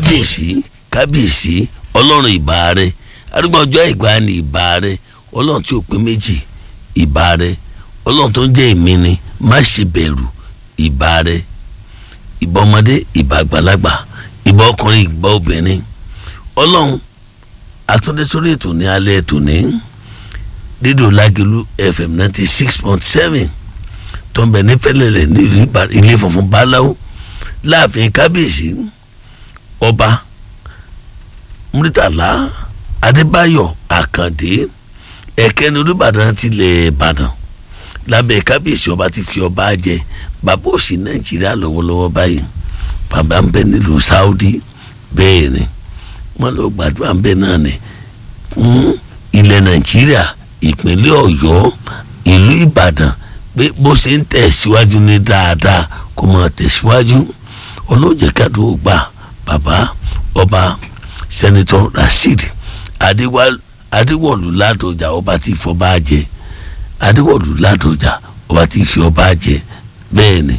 kábíyèsí kábíyèsí ọlọ́run ìbà rẹ arúgbó ọjọ́ ìgbà ni ìbà rẹ ọlọ́run tí ò pé méjì ìbà rẹ ọlọ́run tó ń jẹ́ èmi ni má ṣe bẹ̀rù ìbà rẹ ìbà ọmọdé ìbà àgbàlagbà ìbà ọkùnrin ìbà obìnrin ọlọ́run àtúndé sórí ètò ní alẹ́ ètò ní dídò lágẹ̀lú fm ninety six point seven tó ń bẹ ní fẹ́lẹ́lẹ̀ ní ilé funfun báláwo láàfin kábíyèsí ọba muritala adébáyọ̀ àkàndé ẹ̀kẹ́ni olùbàdàn tilẹ̀ ìbàdàn lábẹ́ kábíyèsí ọba ti fi ọba jẹ bàbá òsì nàìjíríà lọ́wọ́lọ́wọ́ báyìí bàbá ń bẹ nílùú saudi bẹ́ẹ̀ ni wọ́n lọ gbàdúrà ń bẹ náà ni fún ilẹ̀ nàìjíríà ìpínlẹ̀ ọ̀yọ́ ìlú ìbàdàn pé bó ṣe ń tẹ̀síwájú ní dáadáa kó máa tẹ̀síwájú olóòjẹ́ kádùn gbà bàbá ọba sẹ́nitọ́ rasheed adéwọ̀lú ládọjà ọba tí fọba jẹ adéwọ̀lú ládọjà ọba tí fi ọba jẹ bẹ́ẹ̀ ni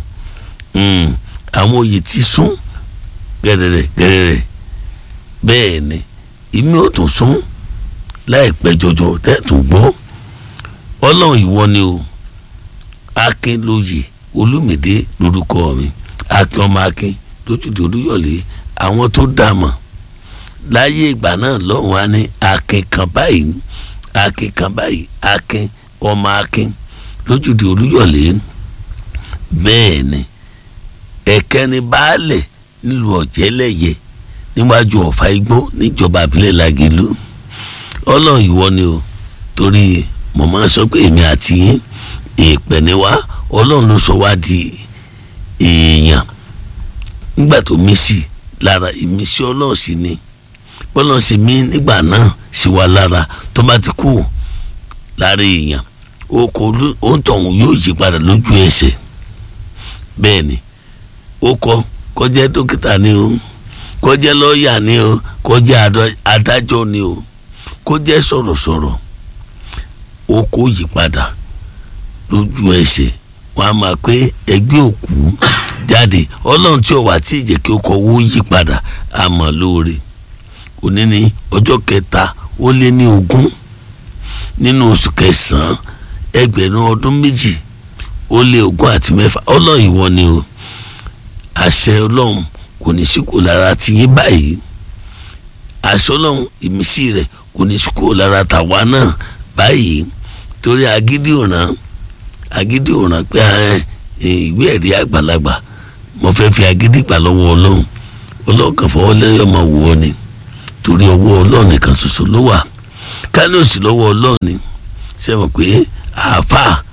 àwọn oyè ti sún gẹ́rẹ́rẹ́ gẹ́rẹ́rẹ́ bẹ́ẹ̀ ni ìmí ò tún sún láìpẹ́ jọjọ tẹ́tùn gbọ́ ọlọ́run ìwọ ni o akin lóye olúmídé lórúkọ mi akin ọmọ akin lójúde olúyọ̀lé àwọn tó dà mọ̀ láyé ìgbà náà lọ́hùn á ní akin kan báyìí akin kan báyìí akin ọmọ akin lójúde olúyọ̀lé bẹ́ẹ̀ ni ẹ̀kẹ́ni baálẹ̀ nílùú ọ̀jẹ́lẹ̀yẹ níwájú ọ̀fà igbó níjọba àbílẹ̀ làgìlú ọlọ́run ìwọ ni o torí mo máa ń sọ pé èmi àti yín èèpẹ̀ ni wá ọlọ́run ló sọ wá di èèyàn nígbà tó mí sí lára ìmísí ọlọ́run sì ni bọ́lọ́run sì mí nígbà náà sí wa lára tó bá ti kú lára èèyàn oko òǹtọ̀hún yóò yí padà lójú ẹsẹ̀ bẹ́ẹ̀ ni ó kọ kọjá dókítà ni o kọjá lọ́ọ̀yà ni o kọjá adájọ́ ni o kọjá sọ̀rọ̀sọ̀rọ̀ ó kó yí padà lójú ẹsẹ̀ wọn a máa pé ẹgbẹ́ òkú jáde ọlọ́run tí ó wà tí ìjẹ́ kí ó kọ owó yí padà a mọ̀ lóore òní ní ọjọ́ kẹta ó lé ní ogún nínú oṣù kẹsàn-án ẹgbẹ̀rún ọdún méjì ó lé ogún àti mẹ́fà ọlọ́run ìwọ ni o àṣẹ ọlọ́run kò ní sí kò lára ti yín báyìí àṣẹ ọlọ́run ìmísí rẹ̀ kò ní sí kò lára tàwa náà báyìí torí agídí òràn agídí òràn pé ìwé ẹ̀rí àgbàlagbà mo fẹ́ fi agídí gbà lọ́wọ́ ọlọ́run ọlọ́run kan fọwọ́ lẹ́yìn ọmọ wò ó ni torí ọwọ́ ọlọ́run nìkan ṣoṣo ló wà kánòsì lọ́wọ́ ọlọ́run ni ṣe mọ̀ pé àáfàá